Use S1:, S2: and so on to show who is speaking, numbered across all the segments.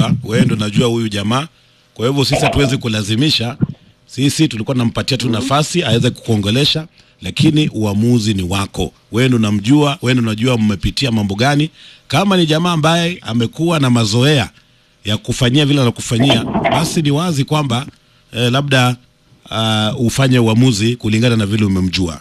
S1: unamjua wewe ndo unajua huyu jamaa kwa hivyo sisi hatuwezi kulazimisha sisi tulikuwa tunampatia tu nafasi aweze kukuongelesha lakini uamuzi ni wako wewe ndo unamjua wewe ndo unajua mmepitia mambo gani kama ni jamaa ambaye amekuwa na mazoea ya kufanyia vile anakufanyia basi ni wazi kwamba eh, labda uh, ufanye uamuzi kulingana na vile umemjua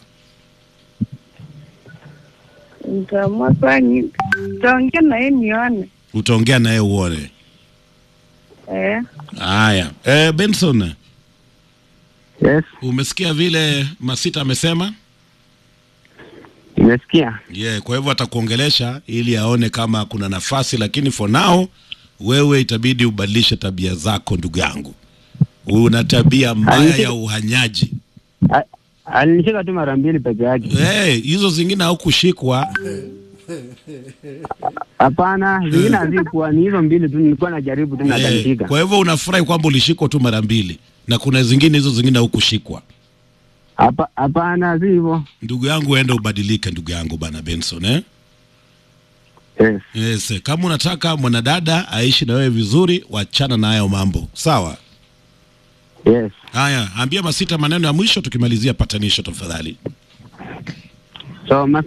S2: Nitaamua saa nyi- nitaongea na yeye nione.
S1: utaongea naye uone
S2: Eh,
S1: haya eh, benson
S3: Yes,
S1: umesikia vile masita amesema
S3: nimesikia.
S1: yeah, kwa hivyo atakuongelesha ili aone kama kuna nafasi lakini for now wewe itabidi ubadilishe tabia zako ndugu yangu una tabia mbaya ya uhanyaji
S3: A- Alinishika tu mara mbili peke yake.
S1: hey, hizo zingine haukushikwa
S3: Hapana, zingine hazikuwa, ni hizo mbili tu, nilikuwa najaribu tu na
S1: Eh,
S3: akanishika.
S1: kwa hivyo unafurahi kwamba ulishikwa tu mara mbili na kuna zingine hizo zingine haukushikwa
S3: Hapa- Hapana, si hivyo.
S1: ndugu yangu enda ubadilike ndugu yangu bana benson eh?
S3: Yes.
S1: yes, eh, kama unataka mwanadada aishi na wewe vizuri wachana na hayo mambo sawa
S3: Yes.
S1: haya ambia masita maneno ya mwisho tukimalizia patanisho tafadhali
S3: So, Masi,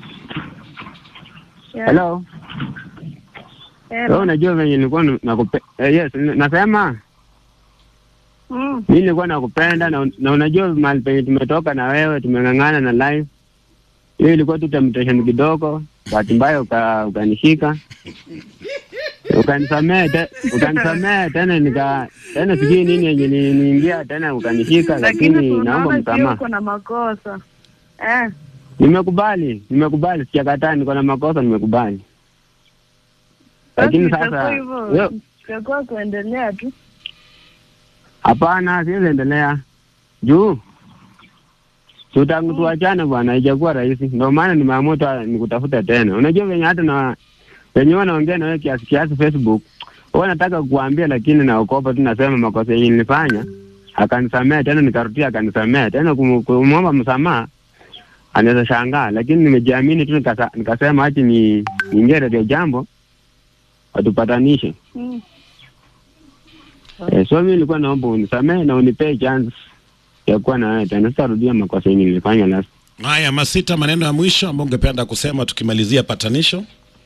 S2: yeah.
S3: hello.
S2: Hello.
S3: Wewe unajua venye nilikuwa na- nakupe eh, yes, n- nasema
S2: Mm.
S3: mimi nilikuwa nakupenda na, na unajua mahali penye tumetoka na wewe tumeng'ang'ana na live. Hiyo ilikuwa tu temptation kidogo, bahati mbaya uka, ukanishika ukanisamee te, ukanisamee tena nika tena sijui nini yenye ni- niingia tena ukanishika,
S2: Lakini
S3: lakini naomba
S2: tunaona pia
S3: msamaha.
S2: uko na makosa. Eh,
S3: Nimekubali, nimekubali, sijakataa, niko na makosa, nimekubali.
S2: basi
S3: Lakini
S2: itakuwa
S3: sasa
S2: hivyo.
S3: wewe-
S2: Itakuwa kuendelea tu.
S3: Hapana, siwezi endelea juu tu tangu tuachane bwana, haijakuwa rahisi. Ndio maana nimeamua tu nikutafuta tena. Unajua venye hata na venye huwa naongea na wewe kiasi kiasi Facebook, huwa nataka kukuambia, lakini naokopa tu, nasema makosa yenye nilifanya, akanisamea tena, nikarudia akanisamea tena, kum- kumwomba msamaha anaweza shangaa, lakini nimejiamini tu, nikasa, nikasema achi ni niingie Radio Jambo watupatanishe.
S2: Mm.
S3: Eh, so mimi nilikuwa naomba unisamehe na unipee chance ya kuwa na wewe tena. Sitarudia makosa yenye nilifanya last.
S1: haya masita maneno ya mwisho ambayo ungependa kusema tukimalizia patanisho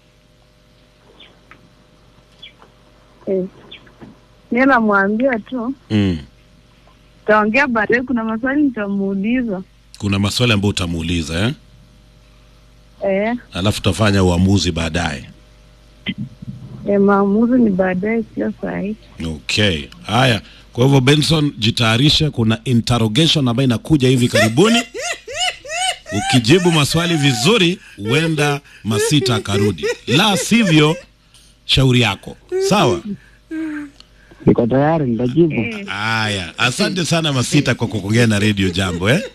S2: Eh. Mimi namwambia tu
S1: mm.
S2: taongea baadaye, kuna maswali nitamuuliza.
S1: kuna maswali ambayo utamuuliza eh?
S2: Eh,
S1: alafu utafanya uamuzi baadaye
S2: eh, maamuzi ni baadaye, sio saa hii.
S1: okay haya kwa hivyo benson jitayarishe kuna interrogation ambayo inakuja hivi karibuni ukijibu maswali vizuri huenda masita akarudi la sivyo shauri yako sawa
S3: Niko tayari, nitajibu.
S2: Eh,
S1: haya asante sana masita kwa kuongea na redio jambo eh?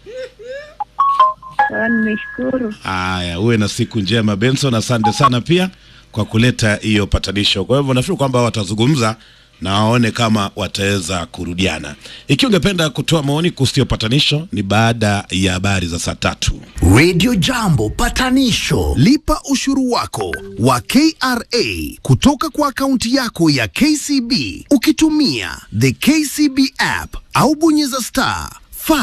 S2: sawa, nimeshukuru.
S1: haya uwe na siku njema benson asante sana pia kwa kuleta hiyo patanisho kwa hivyo nafikiri kwamba watazungumza na waone kama wataweza kurudiana ikiwa ungependa kutoa maoni kuhusu hiyo patanisho ni baada ya habari za saa tatu
S4: Radio Jambo patanisho. Lipa ushuru wako wa KRA kutoka kwa akaunti yako ya KCB ukitumia the KCB app au bonyeza star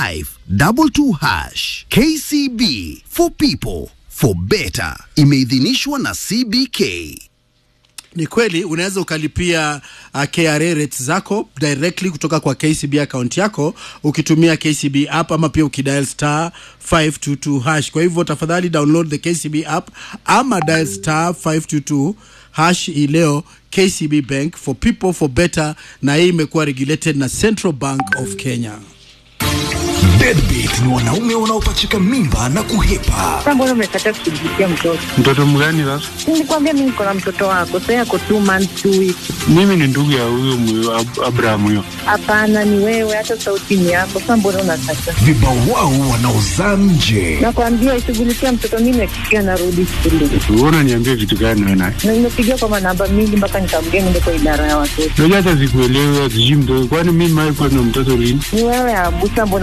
S4: 522 hash. KCB for people for better. Imeidhinishwa na CBK.
S5: Ni kweli unaweza ukalipia uh, KRA rates zako directly kutoka kwa KCB account yako ukitumia KCB app ama pia ukidial star 522 hash. Kwa hivyo tafadhali download the KCB app ama dial star 522 hash hii leo. KCB Bank for people for better, na hii imekuwa regulated na Central Bank of Kenya.
S4: Deadbeat ni wanaume wanaopachika mimba na kuhepa.
S2: Sasa mbona umekataa kushughulikia mtoto?
S6: Mtoto mgani sasa?
S2: Nilikwambia mimi niko na mtoto wako, sasa yako two months two weeks.
S6: Mimi ni ndugu ya huyo mwe- Ab- Abraham huyo.
S2: Hapana, ni wewe, hata sauti ni yako. Sasa mbona unakataa?
S4: Vibawao wanaozaa nje.
S2: Nakwambia ishughulikia mtoto, mimi nakikia narudi shule
S6: Wewe unaniambia vitu gani wewe naye?
S2: na nimepigia kwa manamba mingi mpaka nikamgea niende kwa idara ya watoto.
S6: Unajua hata sikuelewi sijui mtoto. Kwani mimi mimi kwa na mtoto lini?
S2: Ni wewe Abusa, mbona unakataa?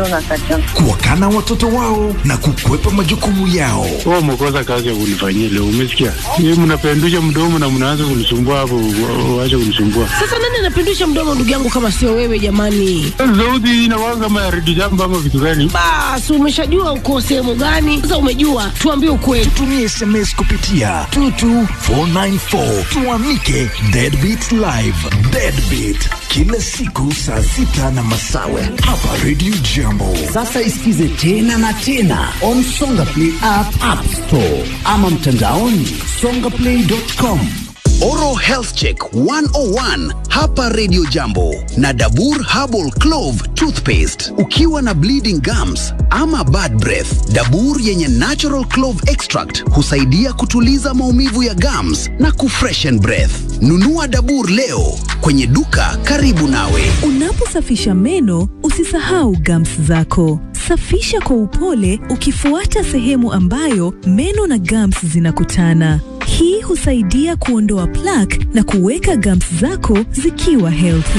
S2: kabisa.
S7: kuwakana watoto wao na kukwepa majukumu yao.
S6: Wewe umekosa kazi ya kunifanyia leo, umesikia? Yeye mnapendusha mdomo na mnaanza kunisumbua hapo, wa- waache kunisumbua.
S8: Sasa nani anapindusha mdomo ndugu yangu kama sio wewe jamani?
S6: Sauti hii inakuwa kama ya redio jambo ama vitu gani?
S8: Basi umeshajua uko sehemu gani? Sasa umejua, tuambie ukweli.
S7: Tumia SMS kupitia 22494 tuamike Deadbeat Live. Deadbeat kila siku saa sita na masawe hapa Radio Jambo.
S4: Sasa isikize tena na tena on Songa Play app, app store ama mtandaoni songaplay.com. Oral Health Check 101 hapa Radio Jambo na Dabur Herbal Clove Toothpaste. Ukiwa na bleeding gums ama bad breath, Dabur yenye natural clove extract husaidia kutuliza maumivu ya gums na kufreshen breath. Nunua Dabur leo kwenye duka karibu nawe.
S9: Unaposafisha meno usisahau gums zako. Safisha kwa upole ukifuata sehemu ambayo meno na gums zinakutana. Hii husaidia kuondoa plaque na kuweka gums zako zikiwa healthy.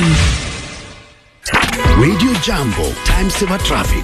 S4: Radio Jambo, time saver traffic.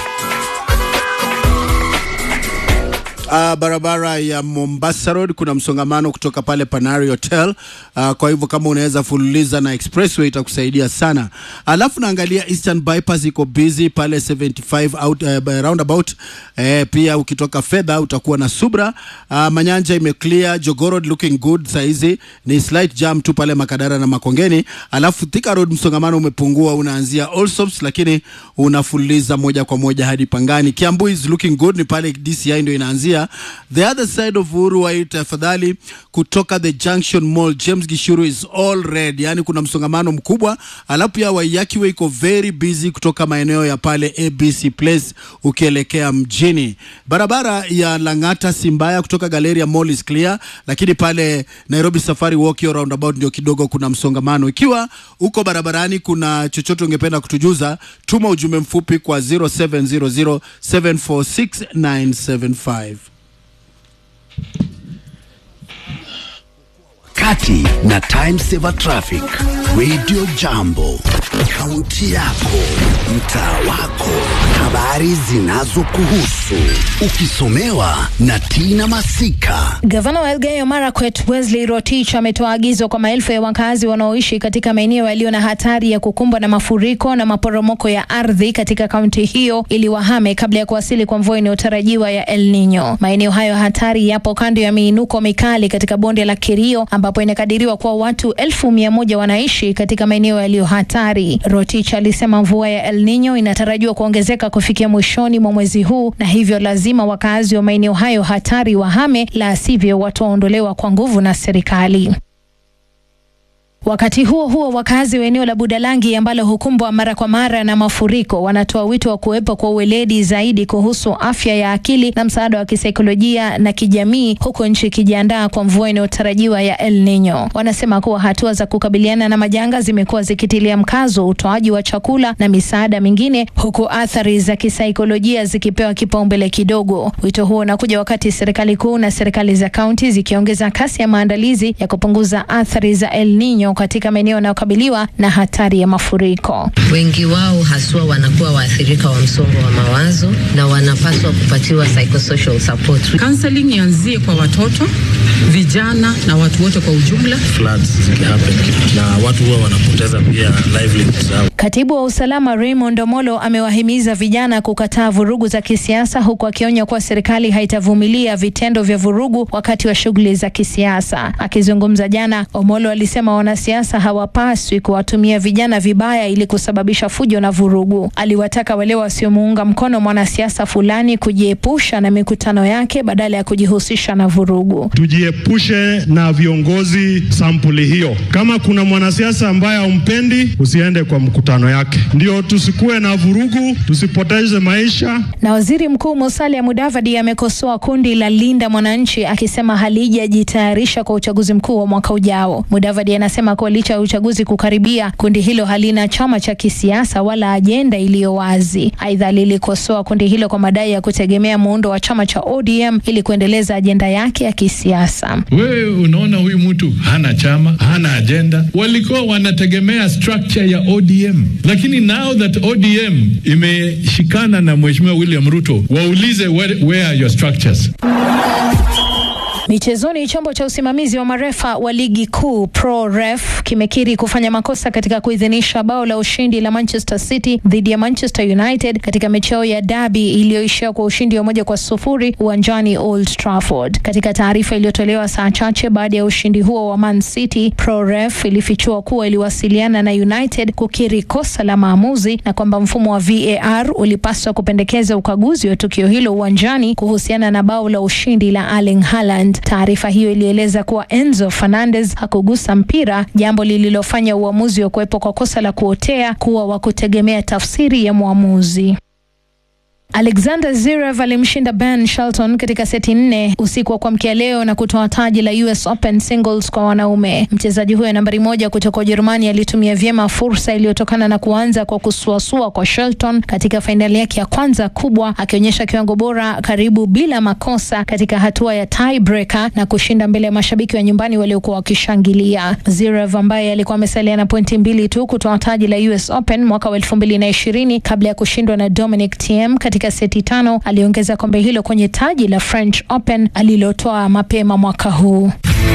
S5: Uh, barabara ya Mombasa Road kuna msongamano kutoka pale Panari Hotel. Uh, kwa hivyo kama unaweza fululiza na expressway itakusaidia sana. Alafu naangalia Eastern Bypass iko busy pale 75 out, uh, roundabout. Eh, pia ukitoka fedha utakuwa na Subra. Uh, Manyanja imeclear, Jogorod looking good saizi. Ni slight jam tu pale Makadara na Makongeni. Alafu Thika Road msongamano umepungua unaanzia Allsops lakini unafululiza moja kwa moja hadi Pangani. Kiambu is looking good ni pale DCI ndio inaanzia. The other side of Uhuru Wai tafadhali kutoka the Junction Mall James Gishuru is all red. Yani kuna msongamano mkubwa. Alafu pia Waiyaki Way iko very busy kutoka maeneo ya pale ABC Place ukielekea mjini. Barabara ya Lang'ata Simbaya kutoka Galleria Mall is clear, lakini pale Nairobi Safari Walk hiyo roundabout ndio kidogo kuna msongamano. Ikiwa uko barabarani kuna chochote ungependa kutujuza, tuma ujumbe mfupi kwa 0700746975.
S4: Kati na time saver traffic. Radio Jambo, kaunti yako, mtaa wako, habari zinazokuhusu, ukisomewa na Tina Masika.
S10: Gavana wa Elgeyo Marakwet Wesley Rotich ametoa agizo kwa maelfu ya wakazi wanaoishi katika maeneo yaliyo na hatari ya kukumbwa na mafuriko na maporomoko ya ardhi katika kaunti hiyo ili wahame kabla ya kuwasili kwa mvua inayotarajiwa ya El Nino. Maeneo hayo hatari yapo kando ya miinuko mikali katika bonde la Kerio ambapo inakadiriwa kuwa watu elfu mia moja wanaishi katika maeneo yaliyo hatari. Rotich alisema mvua ya El Nino inatarajiwa kuongezeka kufikia mwishoni mwa mwezi huu na hivyo lazima wakazi wa maeneo hayo hatari wahame, la sivyo wataondolewa kwa nguvu na serikali. Wakati huo huo, wakazi wa eneo la Budalangi ambalo hukumbwa mara kwa mara na mafuriko wanatoa wito wa kuwepo kwa uweledi zaidi kuhusu afya ya akili na msaada wa kisaikolojia na kijamii, huku nchi ikijiandaa kwa mvua inayotarajiwa ya El Nino. Wanasema kuwa hatua za kukabiliana na majanga zimekuwa zikitilia mkazo utoaji wa chakula na misaada mingine, huku athari za kisaikolojia zikipewa kipaumbele kidogo. Wito huo unakuja wakati serikali kuu na serikali za kaunti zikiongeza kasi ya maandalizi ya kupunguza athari za El Nino katika maeneo yanayokabiliwa na hatari ya mafuriko.
S11: Wengi wao haswa wanakuwa waathirika wa msongo wa mawazo na wanapaswa kupatiwa psychosocial support.
S12: Counseling ianzie kwa watoto, vijana na watu wote kwa ujumla.
S13: floods zikihappen na watu huwa wanapoteza pia livelihood zao.
S10: Katibu wa usalama Raymond Omolo amewahimiza vijana kukataa vurugu za kisiasa huku akionya kuwa serikali haitavumilia vitendo vya vurugu wakati wa shughuli za kisiasa. Akizungumza jana, Omolo alisema wanasiasa hawapaswi kuwatumia vijana vibaya ili kusababisha fujo na vurugu. Aliwataka wale wasiomuunga mkono mwanasiasa fulani kujiepusha na mikutano yake badala ya kujihusisha na vurugu.
S14: Tujiepushe na viongozi sampuli hiyo. Kama kuna mwanasiasa ambaye haumpendi, usiende kwa mkutano yake, ndio tusikuwe na vurugu, tusipoteze maisha.
S10: Na waziri mkuu Musalia Mudavadi amekosoa kundi la Linda Mwananchi akisema halijajitayarisha kwa uchaguzi mkuu wa mwaka ujao. Mudavadi anasema kuwa licha ya uchaguzi kukaribia, kundi hilo halina chama cha kisiasa wala ajenda iliyo wazi. Aidha, lilikosoa kundi hilo kwa madai ya kutegemea muundo wa chama cha ODM ili kuendeleza ajenda yake ya kisiasa.
S15: Wewe unaona huyu mtu hana chama, hana ajenda. Walikuwa wanategemea structure ya ODM. lakini now that ODM imeshikana na Mheshimiwa William Ruto, waulize where, where are your structures?
S10: Michezoni, chombo cha usimamizi wa marefa wa ligi kuu Pro Ref kimekiri kufanya makosa katika kuidhinisha bao la ushindi la Manchester City dhidi ya Manchester United katika mechi yao ya dabi iliyoishia kwa ushindi wa moja kwa sufuri uwanjani Old Trafford. Katika taarifa iliyotolewa saa chache baada ya ushindi huo wa Man City, Pro Ref ilifichua kuwa iliwasiliana na United kukiri kosa la maamuzi na kwamba mfumo wa VAR ulipaswa kupendekeza ukaguzi wa tukio hilo uwanjani kuhusiana na bao la ushindi la Erling Haaland. Taarifa hiyo ilieleza kuwa Enzo Fernandez hakugusa mpira, jambo lililofanya uamuzi wa kuwepo kwa kosa la kuotea kuwa wa kutegemea tafsiri ya mwamuzi. Alexander Zverev alimshinda Ben Shelton katika seti nne usiku wa kuamkia leo na kutoa taji la US Open singles kwa wanaume. Mchezaji huyo nambari moja kutoka Ujerumani alitumia vyema fursa iliyotokana na kuanza kwa kusuasua kwa Shelton katika fainali yake ya kwanza kubwa, akionyesha kiwango bora karibu bila makosa katika hatua ya tiebreaker na kushinda mbele ya mashabiki wa nyumbani waliokuwa wakishangilia. Zverev ambaye alikuwa amesalia na pointi mbili tu kutoa taji la US Open mwaka wa elfu mbili na ishirini kabla ya kushindwa na Dominic Thiem katika seti tano aliongeza kombe hilo kwenye taji la French Open alilotoa mapema mwaka huu.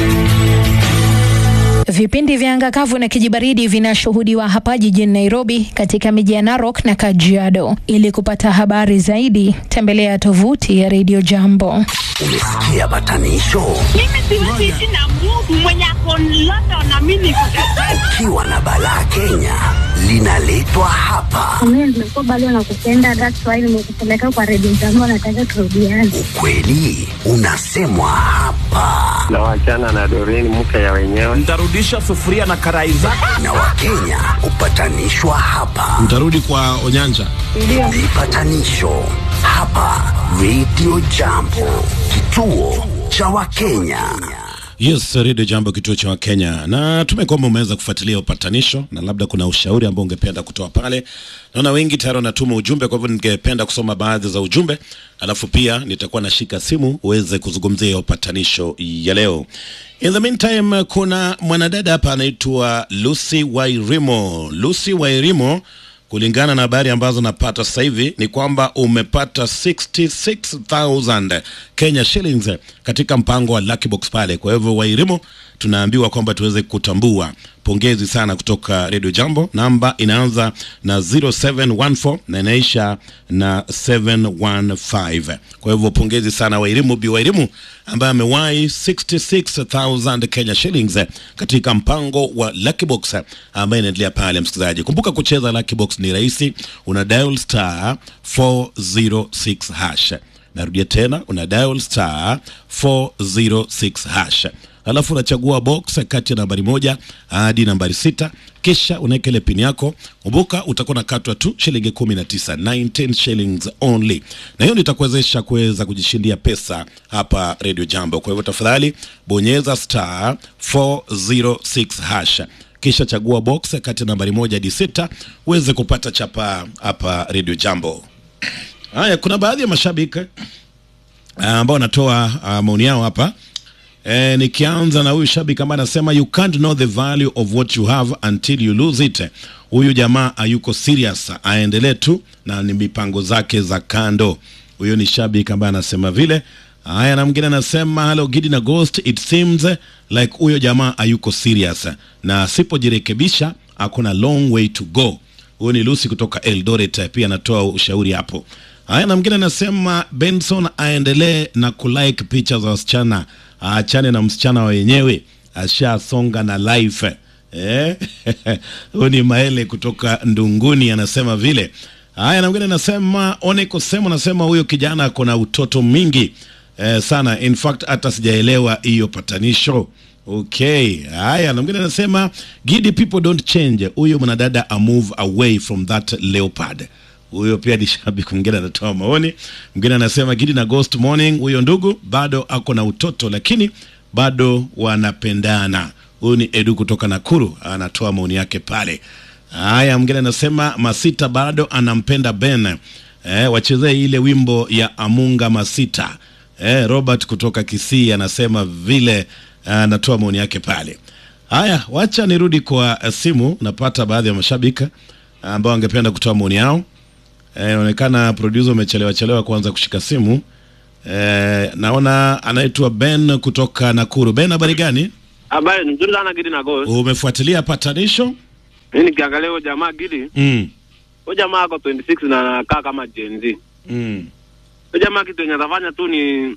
S10: Vipindi vya anga kavu na kijibaridi vinashuhudiwa hapa jijini Nairobi, katika miji ya Narok na Kajiado. Ili kupata habari zaidi, tembelea tovuti ya Radio Jambo.
S4: Umesikia batanisho?
S2: Mimi siwezi ishi na Mungu mwenye ako London na mimi niko
S4: Ukiwa na balaa Kenya linaletwa hapa.
S16: Mimi nimekuwa bado nakupenda, that's why nimekupeleka kwa redio zangu, nataka turudiane.
S4: Kweli unasemwa hapa
S3: na wachana na Doreen mke ya wenyewe.
S17: Nitarudisha sufuria na karai zako.
S4: na Wakenya hupatanishwa hapa.
S1: Mtarudi kwa Onyanja.
S4: Vipatanisho hapa Radio Jambo, kituo cha Wakenya.
S1: Yes, Radio Jambo, kituo cha Wakenya, na tume kwamba umeweza kufuatilia upatanisho na labda kuna ushauri ambao ungependa kutoa pale. Naona wengi tayari wanatuma ujumbe, kwa hivyo ningependa kusoma baadhi za ujumbe, alafu pia nitakuwa nashika simu uweze kuzungumzia upatanisho ya leo. In the meantime, kuna mwanadada hapa anaitwa Lucy Wairimo. Lucy Wairimo kulingana na habari ambazo napata sasa hivi ni kwamba umepata 66000 Kenya shillings katika mpango wa Lucky Box pale. Kwa hivyo Wairimo, tunaambiwa kwamba tuweze kutambua. Pongezi sana kutoka Radio Jambo. Namba inaanza na 0714 na inaisha na 715. Kwa hivyo pongezi sana Wairimu Bi Wairimu ambaye amewahi 66000 Kenya shillings katika mpango wa Lucky Box ambaye inaendelea pale. Msikilizaji, kumbuka kucheza Lucky Box ni rahisi, una dial star 406 hash. Narudia tena, una dial star 406 hash alafu unachagua box kati ya nambari moja hadi nambari sita kisha unaweka ile pini yako. Kumbuka utakuwa nakatwa tu shilingi kumi na tisa 19 shillings only, na hiyo nitakuwezesha kuweza kujishindia pesa hapa Radio Jambo. Kwa hivyo tafadhali bonyeza star 406 hash kisha chagua box kati ya nambari moja hadi sita uweze kupata chapa hapa Radio Jambo. Haya, kuna baadhi ya mashabiki ah, ambao wanatoa ah, maoni yao hapa. E, nikianza na huyu shabiki ambaye anasema you can't know the value of what you have until you lose it. Huyu jamaa hayuko serious, aendelee tu na ni mipango zake za kando. Huyo ni shabiki ambaye anasema vile. Haya, na mwingine anasema hello Gidi na Ghost, it seems like huyo jamaa hayuko serious na asipojirekebisha akona long way to go. Huyo ni Lucy kutoka Eldoret, pia anatoa ushauri hapo. Haya, na mwingine anasema Benson aendelee na kulike picha za wasichana, aachane na msichana wenyewe, ashasonga na life eh? Huyu ni Maele kutoka Ndunguni anasema vile. Haya, na mwingine anasema Oneko Semo anasema huyo kijana ako na utoto mingi eh, sana. In fact hata sijaelewa hiyo patanisho. Okay, haya, na mwingine anasema Gidi, people don't change. Huyo mwanadada a move away from that leopard huyo pia ni shabiki mwingine anatoa maoni. Mwingine anasema Gidi na Ghost Morning, huyo ndugu bado ako na utoto, lakini bado wanapendana. Huyu ni Edu kutoka Nakuru, anatoa maoni yake pale. Haya, mwingine anasema Masita bado anampenda Ben. Eh, wachezee ile wimbo ya Amunga Masita. Eh, Robert kutoka Kisii anasema vile, anatoa maoni yake pale. Haya, wacha nirudi kwa eh, simu, napata baadhi ya mashabiki ambao wangependa kutoa maoni yao. Eh, Inaonekana producer umechelewa chelewa kuanza kushika simu. Eh, naona anaitwa Ben kutoka Nakuru. Ben, habari gani?
S18: Habari nzuri sana Gidi na Ghost.
S1: Umefuatilia patanisho?
S18: Mimi nikiangalia huyo jamaa Gidi,
S1: Mm.
S18: huyo jamaa ako 26 na anakaa kama Gen Z.
S1: Mm.
S18: Huyo jamaa kitu yenye atafanya tu ni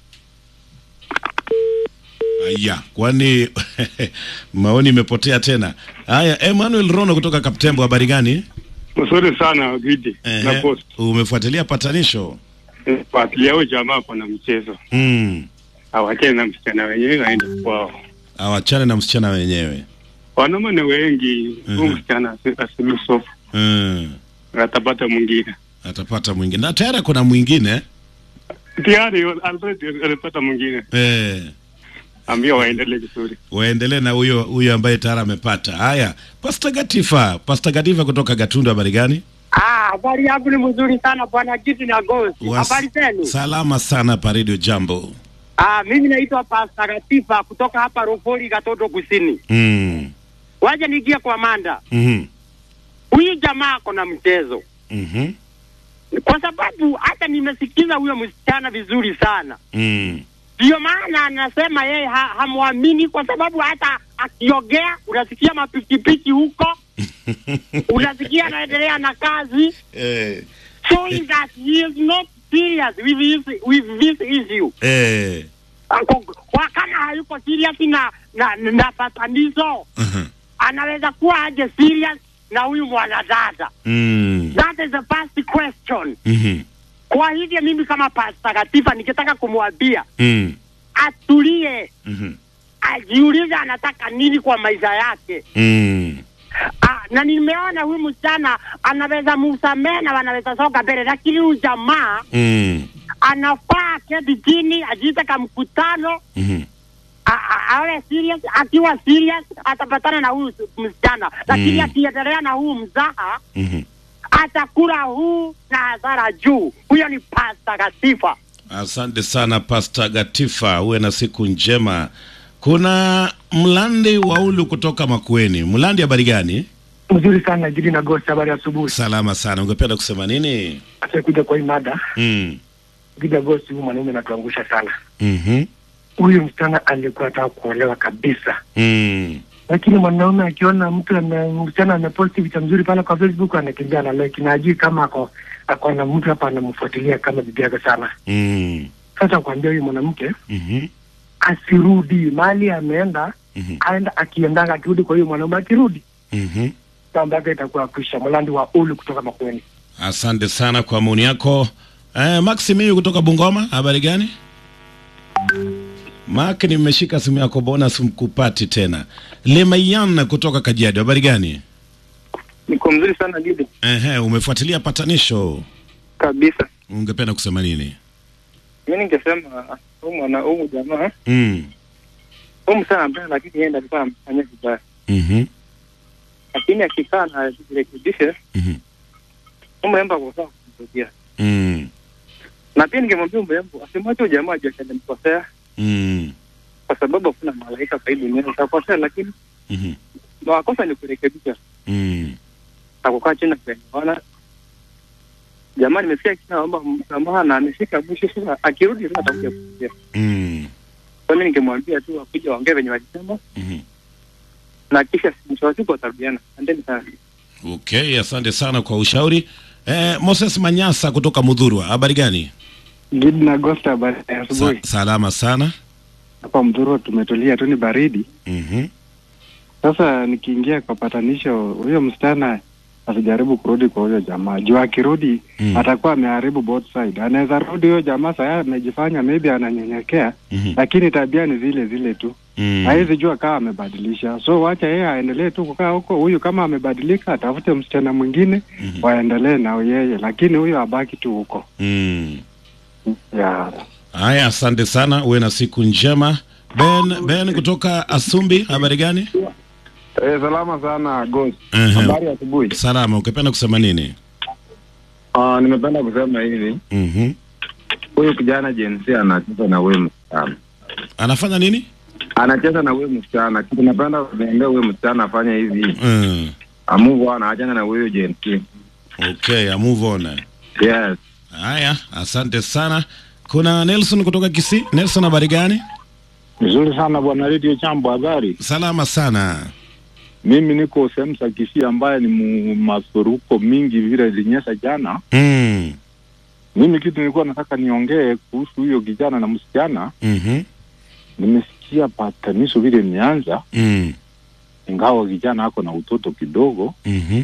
S1: Aya, kwani maoni imepotea tena. Haya, Emmanuel Rono kutoka Kaptembo, habari gani?
S6: Mzuri sana Gidi na
S1: Ehe,
S6: Ghost.
S1: umefuatilia patanisho?
S6: Fuatilia huyo jamaa kuna mchezo.
S1: Mm.
S6: Awachane na msichana wenyewe waende kwao.
S1: Awachane na msichana wenyewe.
S6: Wanaume ni wengi, huyu
S1: Mhm.
S6: msichana asi- asilusofu
S1: Mm.
S6: atapata mwingine.
S1: Atapata mwingine. Na tayari kuna mwingine.
S6: Tayari already alipata mwingine.
S1: Eh.
S6: Ambia waendelee vizuri.
S1: Waendelee na huyo huyo ambaye tayari amepata. Haya, Pastor Gatifa, Pastor Gatifa kutoka Gatundu, habari gani?
S19: Ah, habari yangu ni mzuri sana bwana Giti na Ghost.
S1: Was-
S19: Habari zenu?
S1: Salama sana pa Radio Jambo.
S19: Ah, mimi naitwa Pastor Gatifa kutoka hapa Rufori Gatoto Kusini.
S1: Mm.
S19: Waje niingie kwa Manda.
S1: Mhm.
S19: Huyu jamaa ako na mchezo.
S1: Mhm.
S19: Kwa sababu hata nimesikiza huyo msichana vizuri sana.
S1: Mm.
S19: Ndio maana anasema yeye ha, hamwamini kwa sababu hata akiogea unasikia mapikipiki huko, unasikia anaendelea na kazi
S1: Eh.
S19: showing that he is not serious with this, with this issue.
S1: Eh.
S19: Ako- kwa kama hayuko serious na na, na patanisho
S1: Mhm.
S19: anaweza kuwa aje serious na huyu mwanadada
S1: Mm.
S19: that is the first question
S1: Mhm.
S19: kwa hivyo mimi kama Pastor Gatifa nikitaka kumwambia
S1: Mm.
S19: atulie
S1: Mhm.
S19: ajiulize anataka nini kwa maisha yake
S1: Mm.
S19: ah, na nimeona huyu msichana anaweza musamehe na wanaweza soka mbele lakini huyu jamaa
S1: Mm.
S19: anafaa keti chini ajiite ka mkutano
S1: Mhm.
S19: a- a- awe serious. Akiwa serious atapatana na huyu msichana, lakini
S1: Mm.
S19: akiendelea na huu mzaha
S1: Mhm.
S19: atakula huu na hasara juu. Huyo ni Pasta Gatifa.
S1: Asante sana Pastor Gatifa, uwe na siku njema. Kuna Mlandi Waulu kutoka Makueni. Mlandi, habari gani?
S20: Mzuri sana Jidi na Ghost, habari ya asubuhi.
S1: Salama sana. Ungependa kusema nini?
S20: Acha kuja kwa hii mada
S1: Mm.
S20: Jidi na Ghost, huyu mwanaume anatuangusha sana.
S1: Mhm.
S20: Huyu msichana alikuwa anataka kuolewa kabisa,
S1: Mm.
S20: lakini mwanaume akiona mtu ame, msichana ameposti vitu mzuri pale kwa Facebook anakimbia na like, na ajui kama ako ako na mtu hapa anamfuatilia kama bibi yake sana.
S1: Mm.
S20: Sasa kuambia huyu mwanamke
S1: Mhm.
S20: asirudi mali ameenda,
S1: Mhm.
S20: aenda akiendanga, akirudi kwa huyu mwanaume, akirudi
S1: Mhm.
S20: mambo yake itakuwa kwisha. Mlandi wa ulu kutoka Makueni.
S1: Asante sana kwa maoni yako. Eh, Maximiyu kutoka Bungoma, habari gani? Mark, nimeshika simu yako bonus mkupati tena. Lemayan kutoka Kajiado, habari gani?
S21: Niko mzuri sana Gidi,
S1: Ehe, umefuatilia patanisho.
S21: kabisa.
S1: Ungependa kusema nini?
S21: Mi ningesema huyu mwana huyu jamaa
S1: Mm.
S21: huyu msana mbaya, lakini yeye ndiye alikuwa amefanya vibaya,
S1: Mhm.
S21: lakini akikaa na jirekebishe
S1: Mhm.
S21: umemba kwa sawa kumsaidia,
S1: Mm.
S21: na pia ningemwambia umembo asimwache huyu jamaa ajue alimkosea,
S1: Mm.
S21: kwa sababu hakuna malaika kwa hii dunia. Utakosea, lakini
S1: Mhm.
S21: makosa ni kurekebisha
S1: Mm.
S21: na kukaa chini na kuelewana. Jamaa nimesikia kina naomba msamaha na amefika mwisho, sasa akirudi sasa atakuja kusikia.
S1: Mm.
S21: Kwa mimi ningemwambia tu akuja waongee venye walisema
S1: Mhm.
S21: na kisha mwisho wa siku watarudiana. Asanteni sana.
S1: Okay, asante sana kwa ushauri. Eh, Moses Manyasa kutoka Mudhurwa, habari gani?
S22: Gidi na Ghost, habari ya asubuhi.
S1: Sa salama sana.
S22: Hapa Mdhuru tumetulia tu, ni baridi.
S1: Mhm.
S22: Sasa nikiingia kwa patanisho, huyo msichana asijaribu kurudi kwa huyo jamaa juu akirudi
S1: Mm.
S22: atakuwa ameharibu both side. Anaweza rudi huyo jamaa saa amejifanya maybe ananyenyekea,
S1: Mhm.
S22: lakini tabia ni zile zile tu
S1: Mm.
S22: hawezi jua kama amebadilisha. So wacha yeye aendelee tu kukaa huko. Huyu kama amebadilika, atafute msichana mwingine waendelee na yeye, lakini huyo abaki tu huko
S1: Mm.
S22: yeah.
S1: Haya, asante sana, uwe na siku njema. Ben, Ben kutoka Asumbi, habari gani?
S23: Eh, salama sana Ghost.
S1: Ehe.
S23: Habari ya asubuhi.
S1: Salama, ukipenda kusema nini?
S23: Ah, nimependa kusema hivi.
S1: Mhm.
S23: Huyu kijana jinsi anacheza na wewe msichana.
S1: Anafanya nini?
S23: Anacheza na wewe msichana. Kitu napenda kuniambia wewe msichana afanye hivi.
S1: Mm.
S23: Move on, achana na huyo Gen Z.
S1: Okay, I move on.
S23: Yes.
S1: Haya, asante sana. Kuna Nelson kutoka Kisii. Nelson, habari gani?
S6: Vizuri sana bwana Radio Chambo, habari?
S1: Salama sana.
S6: Mimi niko sehemu za Kisii ambaye ni mu- mafuriko mingi vile ilinyesha jana.
S1: Mm.
S6: Mimi kitu nilikuwa nataka niongee kuhusu huyo kijana na msichana.
S1: Mhm.
S6: Nimesikia patanisho vile imeanza,
S1: Mm.
S6: ingawa kijana ako na utoto kidogo.
S1: Mhm.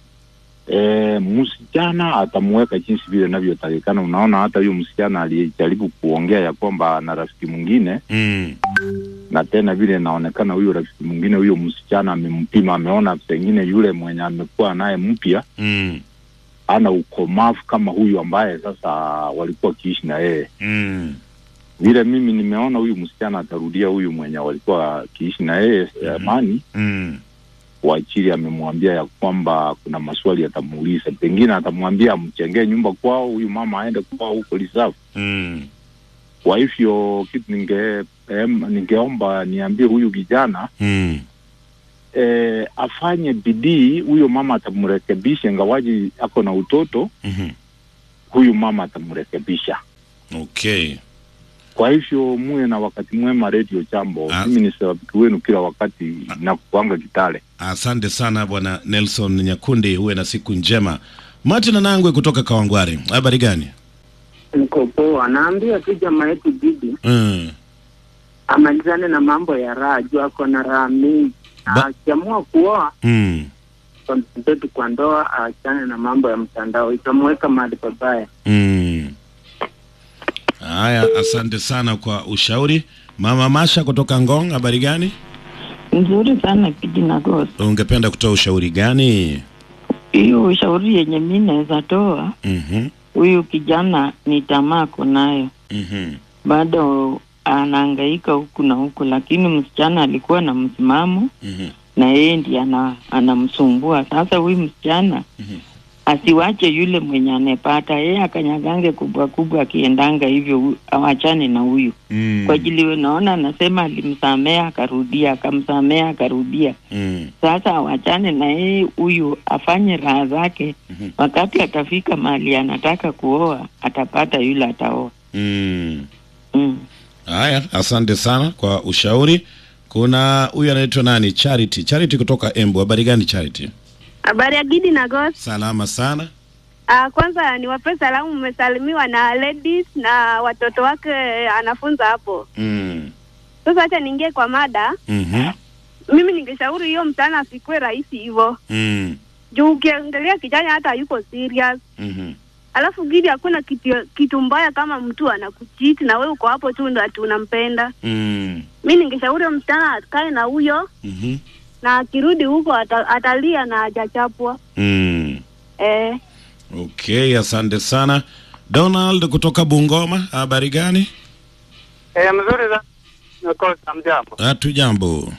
S6: E, msichana atamuweka jinsi vile inavyotakikana. Unaona, hata huyo msichana alijaribu kuongea ya kwamba ana rafiki mwingine
S1: Mm.
S6: na tena vile inaonekana huyo rafiki mwingine huyo msichana amempima, ameona pengine yule mwenye amekuwa naye mpya
S1: Mm.
S6: ana ukomavu kama huyu ambaye sasa walikuwa wakiishi na yeye.
S1: Mm.
S6: Vile mimi nimeona huyu msichana atarudia huyu mwenye walikuwa wakiishi na yeye zamani.
S1: Mm.
S6: Wachiri amemwambia ya kwamba kuna maswali atamuuliza, pengine atamwambia amchengee nyumba kwao, huyu mama aende kwao huko Lisafu.
S1: Mm.
S6: Kwa hivyo kitu ninge em, ningeomba niambie huyu kijana
S1: Mm.
S6: eh, afanye bidii, huyo mama atamrekebisha, ingawaji ako na utoto,
S1: Mhm.
S6: huyu mama atamrekebisha.
S1: Okay.
S6: Kwa hivyo muwe na wakati mwema Radio Jambo. Mimi ni shabiki wenu kila wakati na kuanga Kitale.
S1: Asante sana bwana Nelson Nyakundi, uwe na siku njema. Martin Anangwe kutoka Kawangware, habari gani?
S7: Niko poa, naambia tu jamaa yetu Didi
S1: Mm.
S7: amalizane na mambo ya raha, juu ako na raha mingi. Na Akiamua kuoa
S1: Mm.
S7: konsentrate kwa ndoa, aachane na mambo ya mtandao, itamweka mahali pabaya.
S1: Mm. Haya, asante sana kwa ushauri. Mama Masha kutoka Ngong, habari gani?
S8: Nzuri sana kijina Ghost.
S1: Ungependa kutoa ushauri gani?
S8: Hiyo ushauri yenye mi naweza toa,
S1: Mhm.
S8: huyu kijana ni tamaa kunayo,
S1: Mhm.
S8: bado anahangaika huku na huku, lakini msichana alikuwa na msimamo
S1: Mhm.
S8: na yeye ndiye ana, anamsumbua. Sasa huyu msichana asiwache yule mwenye anepata yeye akanyagange kubwa kubwa, akiendanga hivyo, hu- awachane na huyu
S1: Mm.
S8: kwa ajili naona anasema alimsamea akarudia, akamsamea akarudia.
S1: Mm.
S8: Sasa awachane na yeye huyu, afanye raha zake. Wakati atafika mahali anataka kuoa, atapata yule ataoa.
S1: Mm.
S8: Mm.
S1: Haya, asante sana kwa ushauri. Kuna huyu anaitwa nani? Charity. Charity kutoka Embu. Habari gani Charity?
S2: Habari ya Gidi na Ghost.
S1: Salama sana.
S2: Uh, kwanza niwape salamu, mmesalimiwa na ladies na watoto wake anafunza hapo.
S1: Mm.
S2: Sasa acha niingie kwa mada.
S1: Mhm.
S2: Mimi ningeshauri hiyo mtana asikue rahisi hivyo,
S1: Mm.
S2: juu ukiangalia kijana hata yuko serious.
S1: Mhm.
S2: Alafu Gidi, hakuna kitu, kitu mbaya kama mtu anakuchiti na wewe uko hapo tu ndo ati unampenda.
S1: Mm.
S2: Mi ningeshauri huyo msichana akae na huyo
S1: Mhm.
S2: na akirudi huko ata, atalia na hajachapwa.
S1: Mm.
S2: Eh,
S1: Okay, asante sana. Donald kutoka Bungoma. Habari gani?
S21: Eh, mzuri za nakosa mjambo.
S1: Hatu jambo.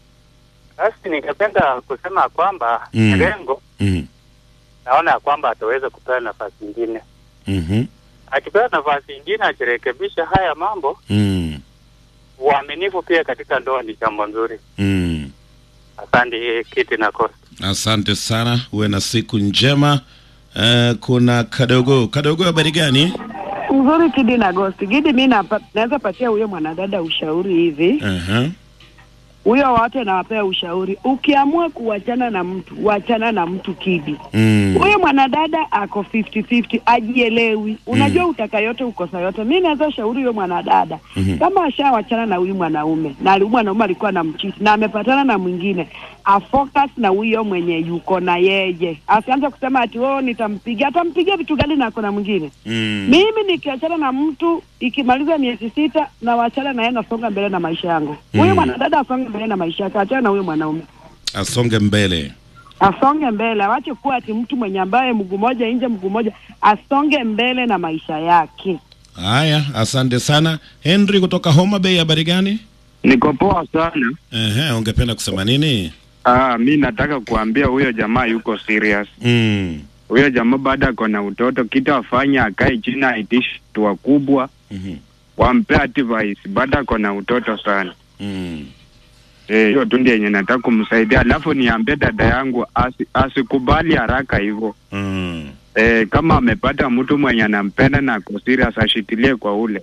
S21: Basi ningependa kusema kwamba
S1: Mm.
S21: lengo
S1: Mhm.
S21: naona ya kwamba ataweza kupewa nafasi nyingine.
S1: Mhm.
S21: Akipewa nafasi nyingine akirekebisha haya mambo,
S1: Mm.
S21: uaminifu pia katika ndoa ni jambo nzuri.
S1: Mm.
S21: Asante kiti na kosa.
S1: Asante sana, uwe na siku njema. Uh, kuna kadogo kadogo, habari gani?
S9: Nzuri Kidi na Gosti. Gidi, mi napa- naweza patia huyo mwanadada ushauri hivi,
S1: uh
S9: huyo wote nawapea ushauri, ukiamua kuwachana na mtu wachana na mtu Kidi.
S1: Mm.
S9: Huyo mwanadada ako 50-50, ajielewi. Unajua utaka yote ukosa yote. Mi naweza shauri huyo mwanadada
S1: Mhm.
S9: kama ashawachana na huyu mwanaume na ali- mwanaume alikuwa na mchiti na amepatana na mwingine, afocus na huyo mwenye yuko na yeye, asianze kusema ati oh, nitampigia. Atampigia vitu gani na ako na mwingine?
S1: Mm.
S9: Mimi nikiachana na mtu ikimaliza miezi sita na wachana na yeye, nasonga mbele na maisha yangu. Huyo
S1: Mm.
S9: mwanadada asonge mbele na maisha yake, achana na huyo mwanaume
S1: Asonge mbele.
S9: asonge mbele, awache kuwa ati mtu mwenye ambaye mguu moja nje mguu moja, asonge mbele na maisha yake.
S1: Haya, asante sana. Henry kutoka Homa Bay, habari gani?
S23: Niko poa sana.
S1: Ehe, ungependa kusema nini?
S23: Ah, mi nataka kuambia huyo jamaa yuko serious.
S1: Mm.
S23: Huyo jamaa baada ako na utoto, kitu afanye akae chini aitishe watu wakubwa
S1: Mhm.
S23: wampe advice, baada ako na utoto sana.
S1: Mm.
S23: Eh, hiyo tu ndio yenye nataka kumsaidia, alafu niambie dada yangu asi, asikubali haraka hivyo.
S1: Mm.
S23: Eh, kama amepata mtu mwenye anampenda na ako serious ashitilie kwa ule.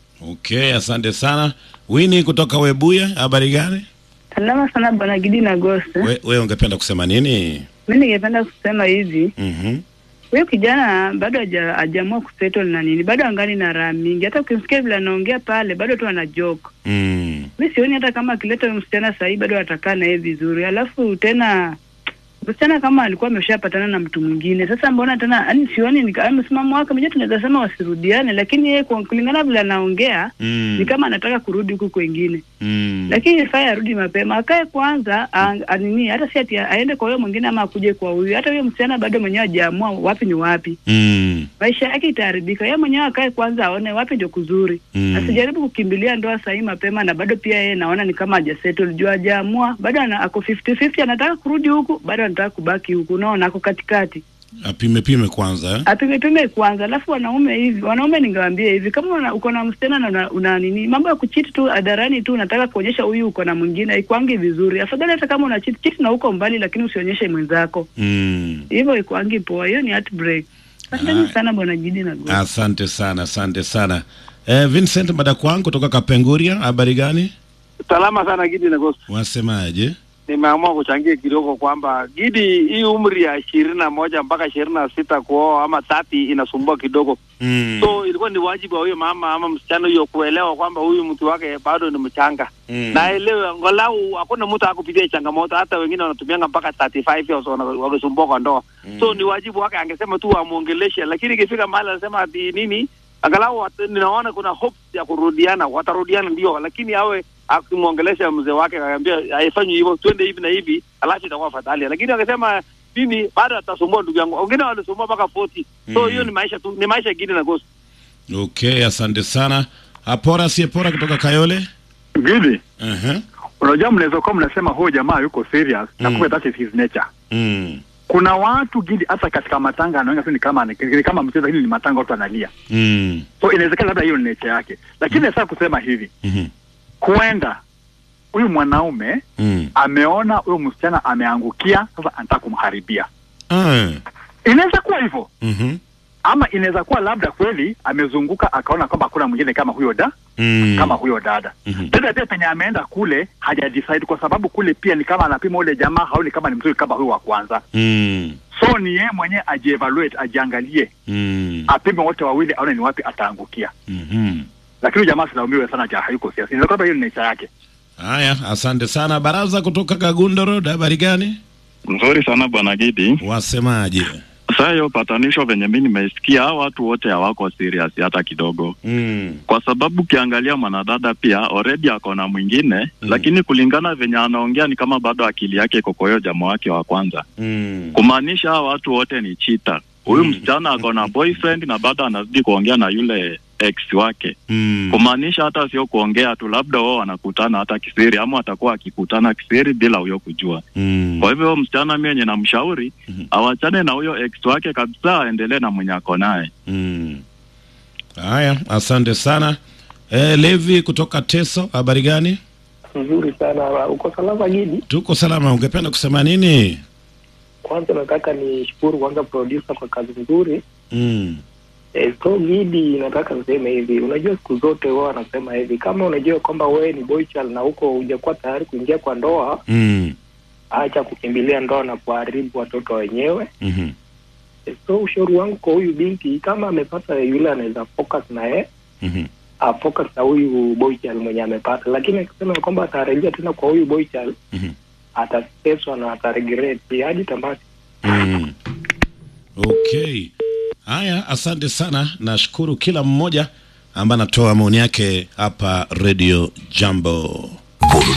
S1: Okay, asante sana. Wini kutoka Webuye, habari gani?
S5: Salama sana bwana Gidi na Ghost.
S1: We, we ungependa kusema nini?
S5: Mi ningependa kusema hivi,
S1: Mhm.
S5: huyo kijana bado haja- hajaamua kusettle na nini, bado angali na raha mingi. Hata ukimsikia vile anaongea pale, bado tu ana joke.
S1: Mm.
S5: Mi sioni hata kama akileta huyo msichana sahii bado atakaa na yeye vizuri. Alafu tena msichana kama alikuwa ameshapatana na mtu mwingine, sasa mbona tena, yani sioni ni kama msimamo wake mwenyewe, tunaweza sema wasirudiane, lakini yeye kwa- kulingana vile anaongea
S1: Mm.
S5: ni kama anataka kurudi huku kwengine
S1: Mm.
S5: lakini ifai arudi mapema, akae kwanza a- anini, hata si ati aende kwa huyo mwingine ama akuje kwa huyu. Hata huyo msichana bado mwenyewe hajaamua wapi ni wapi,
S1: Mm.
S5: maisha yake itaharibika. Yeye mwenyewe akae kwanza aone wapi ndio kuzuri,
S1: Mm.
S5: asijaribu kukimbilia ndoa sahii mapema, na bado pia yeye naona ni kama hajasettle juu hajaamua bado, ana, ako 50-50 anataka kurudi huku, bado anataka kubaki huku, unaona ako katikati
S1: Apime pime kwanza eh?
S5: apimepime kwanza, alafu wanaume hivi, wanaume ningewaambia hivi, kama una, uko na msichana na una, una nini, mambo ya kuchiti tu hadharani tu, unataka kuonyesha huyu uko na mwingine, haikuangi vizuri. Afadhali hata kama una chiti chiti na uko mbali, lakini usionyeshe mwenzako,
S1: Mm.
S5: hivyo ikuangi poa. Hiyo ni heartbreak. Asanteni sana bwana Jidi na Godi.
S1: Asante sana, asante sana. Eh, Vincent Madakwangu kutoka Kapenguria, habari gani?
S18: Salama sana Gidi na Ghost.
S1: Wasemaje?
S18: Nimeamua kuchangia kidogo kwamba Gidi, hii umri ya ishirini na moja mpaka ishirini na sita kuoa ama thati inasumbua kidogo
S1: Mm.
S18: so ilikuwa ni wajibu wa huyo mama ama msichana huyo kuelewa kwamba huyu mtu wake bado ni mchanga
S1: Mm.
S18: na elewe angalau hakuna mtu akupitia changamoto hata wengine wanatumianga mpaka 35 years wana- wakisumbua kwa ndoa so ni wajibu wake angesema tu amwongeleshe lakini ikifika mahali anasema ati nini angalau wat- ninaona kuna hope ya kurudiana watarudiana ndio lakini awe akimwongelesha mzee wake akaambia haifanywi hivyo twende hivi na hivi alafu itakuwa fadhali lakini akisema mimi bado atasumbua ndugu yangu wengine walisumbua mpaka 40 so
S1: Mm.
S18: hiyo ni maisha tu ni maisha gine na ghost
S1: Okay, asante sana. Apora Siepora kutoka Kayole.
S11: Gidi,
S1: Uh-huh.
S11: unajua mnaweza kuwa mnasema huyu jamaa yuko serious na kumbe that is his nature.
S1: Mm.
S11: Kuna watu Gidi, hata katika matanga anaona tu ni kama ni kama mchezo, hili ni matanga, watu analia,
S1: Mm.
S11: so inawezekana labda hiyo ni nature yake, lakini sasa kusema hivi
S1: Mhm.
S11: huenda huyu mwanaume
S1: Mm.
S11: ameona huyu msichana ameangukia, sasa anataka kumharibia.
S1: Ah.
S11: Inaweza kuwa hivyo
S1: Mhm.
S11: ama inaweza kuwa labda kweli amezunguka akaona kwamba hakuna mwingine kama huyo da
S1: Mm.
S11: kama huyo dada
S1: Mhm.
S11: dada pia penye ameenda kule haja decide kwa sababu kule pia ni kama anapima ule jamaa haoni kama ni mzuri kama huyo wa kwanza
S1: Mm.
S11: so ni yeye mwenyewe ajievaluate ajiangalie
S1: Mm.
S11: apime wote wawili aone ni wapi ataangukia
S1: Mhm.
S11: lakini huyu jamaa silaumiwe sana ja hayuko siasa inaweza kwamba hiyo ni nature yake
S1: Haya, asante sana. Baraza kutoka Kagundo Road, habari gani?
S12: Nzuri sana bwana Gidi.
S1: Wasemaje?
S12: Sasa hiyo patanisho venye mi nimeisikia, hao watu wote hawako serious hata kidogo,
S1: Mm.
S12: kwa sababu ukiangalia mwanadada pia already ako na mwingine mm. lakini kulingana venye anaongea ni kama bado akili yake iko kwa hiyo jamaa wake wa kwanza,
S1: Mm.
S12: kumaanisha hao watu wote ni chita. Huyu msichana ako na boyfriend na bado anazidi kuongea na yule ex wake
S1: Mm.
S12: kumaanisha hata sio kuongea tu, labda wao wanakutana hata kisiri, ama watakuwa akikutana kisiri bila huyo kujua.
S1: Mm.
S12: Kwa hivyo huyo msichana mi yenye namshauri awachane na huyo ex wake kabisa, aendelee na mwenye ako naye.
S1: Mm. Haya, asante sana. Eh, Levi kutoka Teso, habari gani?
S24: Nzuri sana. Uko salama Gidi?
S1: Tuko salama. Ungependa kusema nini?
S24: Kwanza nataka nishukuru kwanza producer kwa kazi nzuri.
S1: Mm.
S24: Eh, so Gidi, nataka niseme hivi, unajua siku zote wao wanasema hivi, kama unajua kwamba wewe ni boy child na huko hujakuwa tayari kuingia kwa ndoa,
S1: Mm.
S24: acha kukimbilia ndoa na kuharibu watoto wenyewe.
S1: Mhm.
S24: Eh, so ushauri wangu kwa huyu binti, kama amepata yule anaweza focus na yeye
S1: Mhm.
S24: afocus na huyu boy child mwenye amepata, lakini akisema kwamba atarejea tena kwa huyu boy child
S1: Mhm.
S24: atateswa na ataregret hadi tamati.
S1: Mm. Okay. Haya, asante sana. Nashukuru kila mmoja ambaye anatoa maoni yake hapa Radio Jambo.